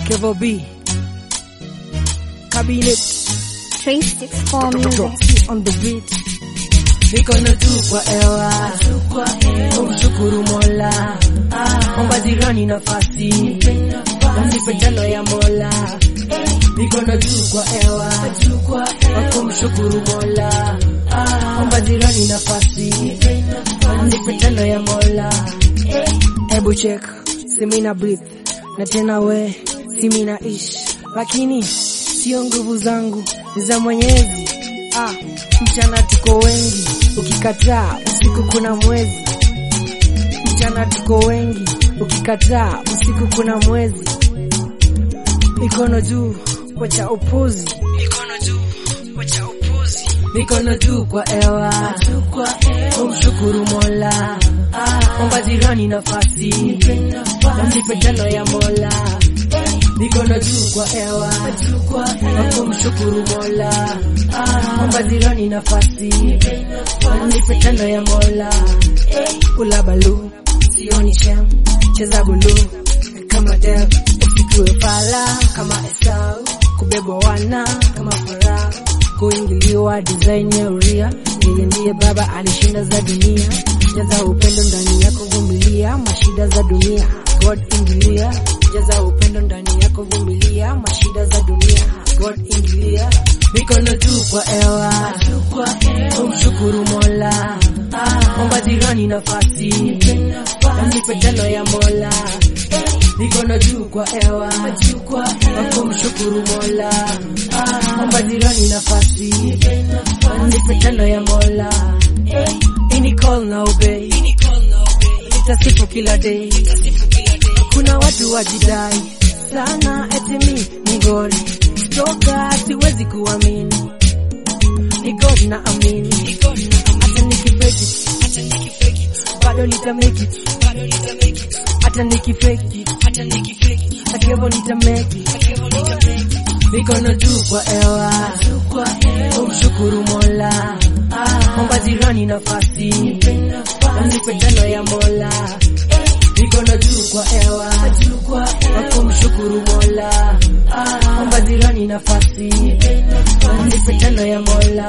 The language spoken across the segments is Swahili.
Kevo B, Cabinet, Trace six four music. on the beat. Mikono juu kwa hewa, umshukuru Mola, omba jirani nafasi, msipe tano ya Mola. Mikono juu kwa hewa, kumshukuru Mola, omba jirani nafasi, msipe tano ya Mola. Ebu check, simina breathe, na tena we, simina ish, lakini sio nguvu zangu, ni za Mwenyezi. Ah, mchana tuko wengi, ukikataa usiku kuna mwezi. Mchana tuko wengi, ukikataa usiku kuna mwezi. Mikono juu kwa cha upuzi, mikono juu kwa cha upuzi, mikono juu kwa hewa, umshukuru Mola, omba jirani nafasi, msipe tano ya Mola. Mikono juu kwa hewa, kumshukuru Mola, omba jirani nafasi, msipe tano ya Mola. Kula balu, sioni shem, cheza bulu kama dev, usikue fala kama Esau, kubebwa wana kama Farao, kuingiliwa design ya uria. Yeye ndiye baba alishinda za dunia, jaza upendo ndani yako, vumilia mashida za dunia. God ingilia, jaza upendo ndani yako, vumilia mashida za dunia. God ingilia, mikono juu kwa hewa, umshukuru Mola, omba jirani nafasi, msipe tano ya Mola. Mikono juu kwa hewa, kumshukuru Mola, omba jirani nafasi, msipe tano ya Mola. Ini call na obey, nitasifu kila day. Kuna watu wajidai sana eti mi ni God, toka siwezi kuamini ni God na amini, hata nikifake it, bado nita make it, hata nikifake it, akevo nita make it. Mikono juu kwa hewa, umshukuru Mola, omba jirani nafasi, msipe tano ya Mola. Mikono juu kwa hewa, kumshukuru Mola, omba jirani nafasi, msipe tano ya Mola.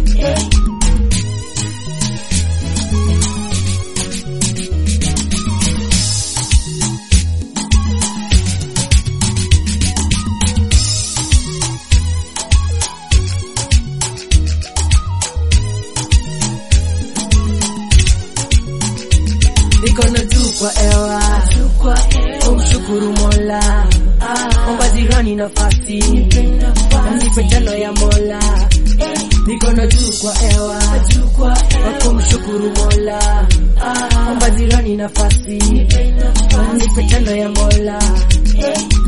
Mikono juu kwa hewa, kumshukuru Mola, omba jirani nafasi, msipe tano ya Mola. Mikono juu kwa hewa, kumshukuru Mola, omba jirani nafasi, msipe tano ya Mola.